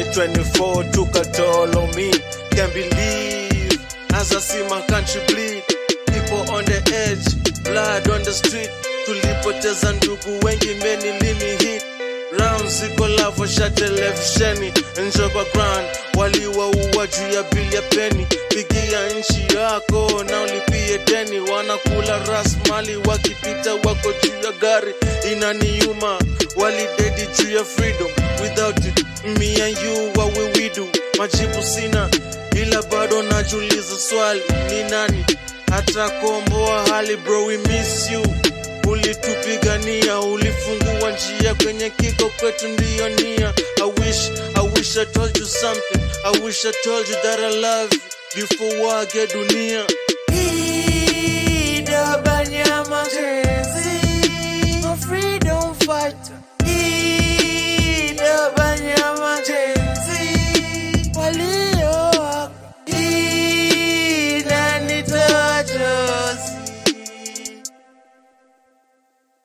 2024 took a toll on me. Can't believe as I see my country bleed. People on the edge, blood on the street. Tulipoteza ndugu wengi, many lini hit rounds ziko lavo sha televisheni njoba grand waliwaua juu ya bili ya peni pigia nchi yako na ulipie deni wanakula rasmali wakipita wako juu ya gari inaniuma walidedi juu ya freedom without it me and you what will we do majibu sina ila bado najuliza swali ni nani atakomboa hali bro we miss you ulitupigania ulifungua njia kwenye kiko kwetu ndiyo nia I wish, I wish I told you something I wish I told you that I love you before wage dunia Ida Banyama